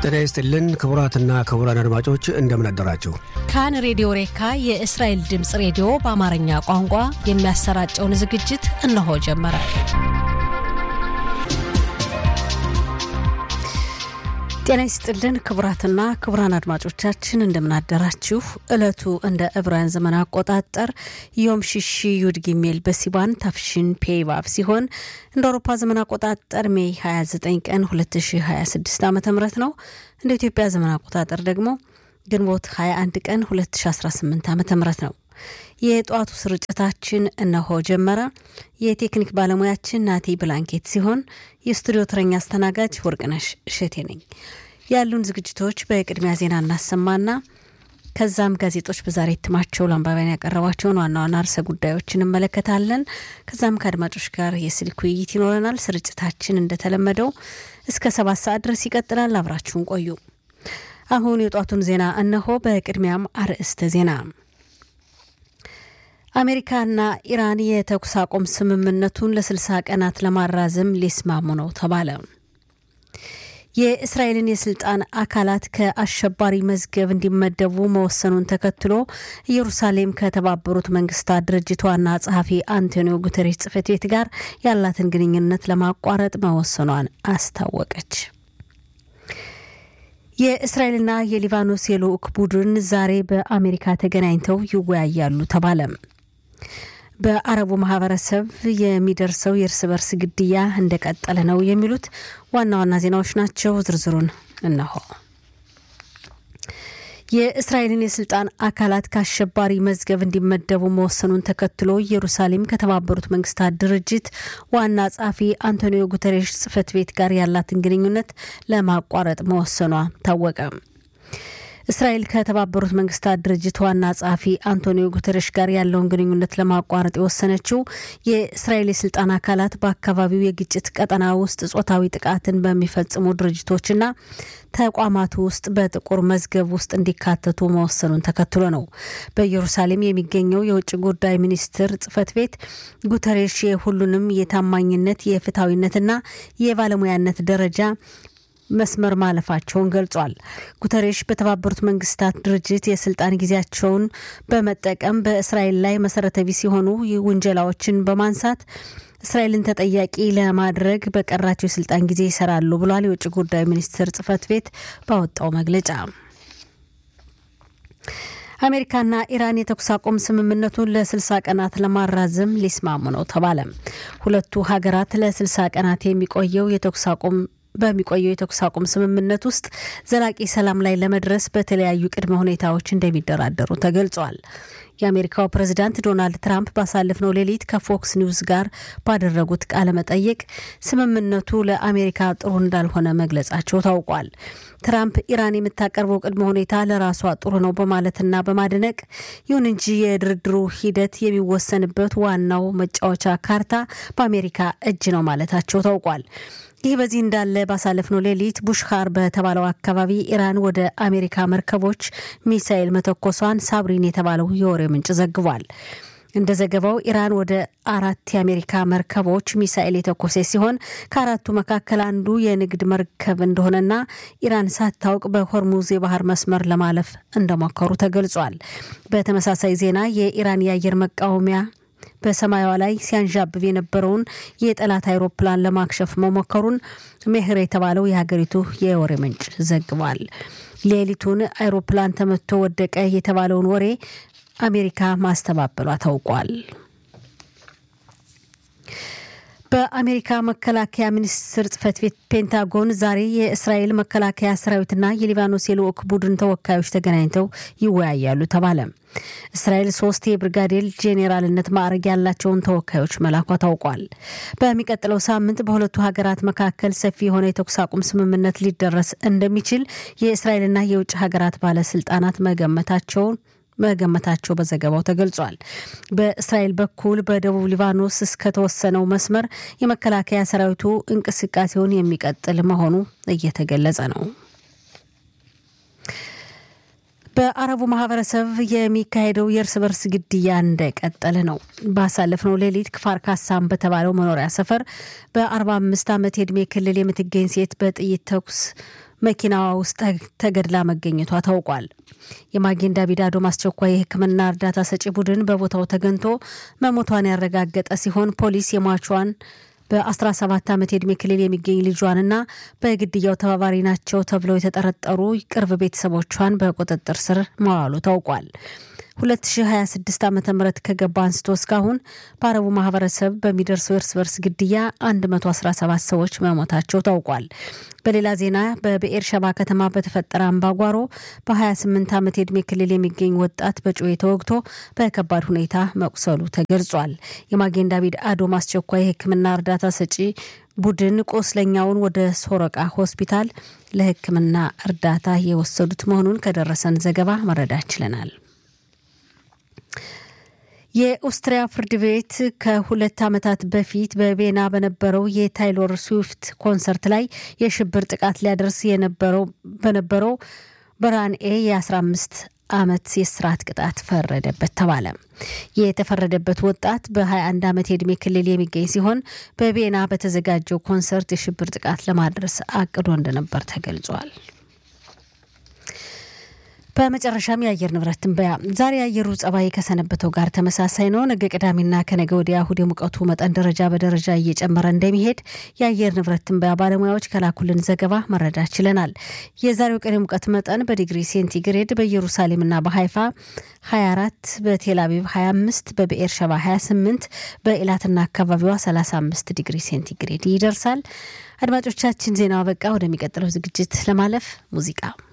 ጤና ይስጥልን ክቡራትና ክቡራን አድማጮች እንደምን አደራችሁ። ካን ሬዲዮ ሬካ የእስራኤል ድምፅ ሬዲዮ በአማርኛ ቋንቋ የሚያሰራጨውን ዝግጅት እነሆ ጀመረ። ጤና ይስጥልን ክቡራትና ክቡራን አድማጮቻችን እንደምናደራችሁ። ዕለቱ እንደ ዕብራውያን ዘመን አቆጣጠር ዮም ሽሺ ዩድ ጊሜል በሲባን ታፍሽን ፔይባብ ሲሆን እንደ አውሮፓ ዘመን አቆጣጠር ሜይ 29 ቀን 2026 ዓ ም ነው። እንደ ኢትዮጵያ ዘመን አቆጣጠር ደግሞ ግንቦት 21 ቀን 2018 ዓ ም ነው። የጠዋቱ ስርጭታችን እነሆ ጀመረ። የቴክኒክ ባለሙያችን ናቲ ብላንኬት ሲሆን የስቱዲዮ ተረኛ አስተናጋጅ ወርቅነሽ እሸቴ ነኝ። ያሉን ዝግጅቶች በቅድሚያ ዜና እናሰማና ከዛም ጋዜጦች በዛሬ እትማቸው ለአንባቢያን ያቀረቧቸውን ዋና ዋና ርዕሰ ጉዳዮች እንመለከታለን። ከዛም ከአድማጮች ጋር የስልክ ውይይት ይኖረናል። ስርጭታችን እንደተለመደው እስከ ሰባት ሰዓት ድረስ ይቀጥላል። አብራችሁን ቆዩ። አሁን የጧቱን ዜና እነሆ። በቅድሚያም አርዕስተ ዜና አሜሪካና ኢራን የተኩስ አቁም ስምምነቱን ለ60 ቀናት ለማራዘም ሊስማሙ ነው ተባለ። የእስራኤልን የስልጣን አካላት ከአሸባሪ መዝገብ እንዲመደቡ መወሰኑን ተከትሎ ኢየሩሳሌም ከተባበሩት መንግስታት ድርጅት ዋና ጸሐፊ አንቶኒዮ ጉተሬስ ጽሕፈት ቤት ጋር ያላትን ግንኙነት ለማቋረጥ መወሰኗን አስታወቀች። የእስራኤልና የሊባኖስ የልዑክ ቡድን ዛሬ በአሜሪካ ተገናኝተው ይወያያሉ ተባለ። በአረቡ ማህበረሰብ የሚደርሰው የእርስ በርስ ግድያ እንደቀጠለ ነው የሚሉት ዋና ዋና ዜናዎች ናቸው። ዝርዝሩን እነሆ። የእስራኤልን የስልጣን አካላት ከአሸባሪ መዝገብ እንዲመደቡ መወሰኑን ተከትሎ ኢየሩሳሌም ከተባበሩት መንግስታት ድርጅት ዋና ጸሐፊ አንቶኒዮ ጉተሬሽ ጽሕፈት ቤት ጋር ያላትን ግንኙነት ለማቋረጥ መወሰኗ ታወቀ። እስራኤል ከተባበሩት መንግስታት ድርጅት ዋና ጸሐፊ አንቶኒዮ ጉተረሽ ጋር ያለውን ግንኙነት ለማቋረጥ የወሰነችው የእስራኤል የስልጣን አካላት በአካባቢው የግጭት ቀጠና ውስጥ ጾታዊ ጥቃትን በሚፈጽሙ ድርጅቶችና ተቋማቱ ውስጥ በጥቁር መዝገብ ውስጥ እንዲካተቱ መወሰኑን ተከትሎ ነው። በኢየሩሳሌም የሚገኘው የውጭ ጉዳይ ሚኒስትር ጽሕፈት ቤት ጉተሬሽ የሁሉንም የታማኝነት የፍትሐዊነትና የባለሙያነት ደረጃ መስመር ማለፋቸውን ገልጿል። ጉተሬሽ በተባበሩት መንግስታት ድርጅት የስልጣን ጊዜያቸውን በመጠቀም በእስራኤል ላይ መሰረተ ቢስ የሆኑ ውንጀላዎችን በማንሳት እስራኤልን ተጠያቂ ለማድረግ በቀራቸው የስልጣን ጊዜ ይሰራሉ ብሏል። የውጭ ጉዳይ ሚኒስትር ጽሕፈት ቤት ባወጣው መግለጫ አሜሪካና ኢራን የተኩስ አቁም ስምምነቱን ለ60 ቀናት ለማራዘም ሊስማሙ ነው ተባለ። ሁለቱ ሀገራት ለ60 ቀናት የሚቆየው የተኩስ አቁም በሚቆየው የተኩስ አቁም ስምምነት ውስጥ ዘላቂ ሰላም ላይ ለመድረስ በተለያዩ ቅድመ ሁኔታዎች እንደሚደራደሩ ተገልጿል። የአሜሪካው ፕሬዝዳንት ዶናልድ ትራምፕ ባሳለፍነው ሌሊት ከፎክስ ኒውስ ጋር ባደረጉት ቃለ መጠይቅ ስምምነቱ ለአሜሪካ ጥሩ እንዳልሆነ መግለጻቸው ታውቋል። ትራምፕ ኢራን የምታቀርበው ቅድመ ሁኔታ ለራሷ ጥሩ ነው በማለትና በማድነቅ ይሁን እንጂ የድርድሩ ሂደት የሚወሰንበት ዋናው መጫወቻ ካርታ በአሜሪካ እጅ ነው ማለታቸው ታውቋል። ይህ በዚህ እንዳለ ባሳለፍነው ሌሊት ቡሽካር በተባለው አካባቢ ኢራን ወደ አሜሪካ መርከቦች ሚሳኤል መተኮሷን ሳብሪን የተባለው የወሬ ምንጭ ዘግቧል። እንደ ዘገባው ኢራን ወደ አራት የአሜሪካ መርከቦች ሚሳኤል የተኮሴ ሲሆን ከአራቱ መካከል አንዱ የንግድ መርከብ እንደሆነና ኢራን ሳታውቅ በሆርሙዝ የባህር መስመር ለማለፍ እንደሞከሩ ተገልጿል። በተመሳሳይ ዜና የኢራን የአየር መቃወሚያ በሰማያዋ ላይ ሲያንዣብብ የነበረውን የጠላት አይሮፕላን ለማክሸፍ መሞከሩን ሜህር የተባለው የሀገሪቱ የወሬ ምንጭ ዘግቧል። ሌሊቱን አይሮፕላን ተመቶ ወደቀ የተባለውን ወሬ አሜሪካ ማስተባበሏ ታውቋል። በአሜሪካ መከላከያ ሚኒስቴር ጽሕፈት ቤት ፔንታጎን ዛሬ የእስራኤል መከላከያ ሰራዊትና የሊባኖስ የልዑክ ቡድን ተወካዮች ተገናኝተው ይወያያሉ ተባለ። እስራኤል ሶስት የብርጋዴር ጄኔራልነት ማዕረግ ያላቸውን ተወካዮች መላኳ ታውቋል። በሚቀጥለው ሳምንት በሁለቱ ሀገራት መካከል ሰፊ የሆነ የተኩስ አቁም ስምምነት ሊደረስ እንደሚችል የእስራኤልና የውጭ ሀገራት ባለስልጣናት መገመታቸውን መገመታቸው በዘገባው ተገልጿል። በእስራኤል በኩል በደቡብ ሊባኖስ እስከተወሰነው መስመር የመከላከያ ሰራዊቱ እንቅስቃሴውን የሚቀጥል መሆኑ እየተገለጸ ነው። በአረቡ ማህበረሰብ የሚካሄደው የእርስ በርስ ግድያ እንደቀጠለ ነው። ባሳለፍነው ሌሊት ክፋር ካሳም በተባለው መኖሪያ ሰፈር በ45 ዓመት የዕድሜ ክልል የምትገኝ ሴት በጥይት ተኩስ መኪናዋ ውስጥ ተገድላ መገኘቷ ታውቋል። የማጌን ዳቪድ አዶም አስቸኳይ የሕክምና እርዳታ ሰጪ ቡድን በቦታው ተገኝቶ መሞቷን ያረጋገጠ ሲሆን ፖሊስ የሟቿን በ17 ዓመት የዕድሜ ክልል የሚገኝ ልጇንና በግድያው ተባባሪ ናቸው ተብለው የተጠረጠሩ ቅርብ ቤተሰቦቿን በቁጥጥር ስር መዋሉ ታውቋል። 2026 ዓ ም ከገባ አንስቶ እስካሁን በአረቡ ማህበረሰብ በሚደርሰው እርስ በርስ ግድያ 117 ሰዎች መሞታቸው ታውቋል። በሌላ ዜና በብኤር ሸባ ከተማ በተፈጠረ አምባጓሮ በ28 ዓመት የዕድሜ ክልል የሚገኝ ወጣት በጩቤ ተወግቶ በከባድ ሁኔታ መቁሰሉ ተገልጿል። የማጌን ዳቪድ አዶም አስቸኳይ የሕክምና እርዳታ ሰጪ ቡድን ቁስለኛውን ወደ ሶረቃ ሆስፒታል ለሕክምና እርዳታ የወሰዱት መሆኑን ከደረሰን ዘገባ መረዳት ችለናል። የኦስትሪያ ፍርድ ቤት ከሁለት ዓመታት በፊት በቬና በነበረው የታይሎር ስዊፍት ኮንሰርት ላይ የሽብር ጥቃት ሊያደርስ የነበረው በነበረው በራንኤ የ15 ዓመት የስርዓት ቅጣት ፈረደበት ተባለ። የተፈረደበት ወጣት በ21 ዓመት የዕድሜ ክልል የሚገኝ ሲሆን በቬና በተዘጋጀው ኮንሰርት የሽብር ጥቃት ለማድረስ አቅዶ እንደነበር ተገልጿል። በመጨረሻም የአየር ንብረት ትንበያ። ዛሬ የአየሩ ጸባይ ከሰነበተው ጋር ተመሳሳይ ነው። ነገ ቅዳሜና ከነገ ወዲያ እሁድ የሙቀቱ መጠን ደረጃ በደረጃ እየጨመረ እንደሚሄድ የአየር ንብረት ትንበያ ባለሙያዎች ከላኩልን ዘገባ መረዳት ችለናል። የዛሬው ቀን የሙቀት መጠን በዲግሪ ሴንቲግሬድ በኢየሩሳሌምና በሀይፋ 24፣ በቴል አቪቭ 25፣ በብኤር ሸባ 28፣ በኢላትና አካባቢዋ 35 ዲግሪ ሴንቲግሬድ ይደርሳል። አድማጮቻችን ዜናው አበቃ። ወደሚቀጥለው ዝግጅት ለማለፍ ሙዚቃ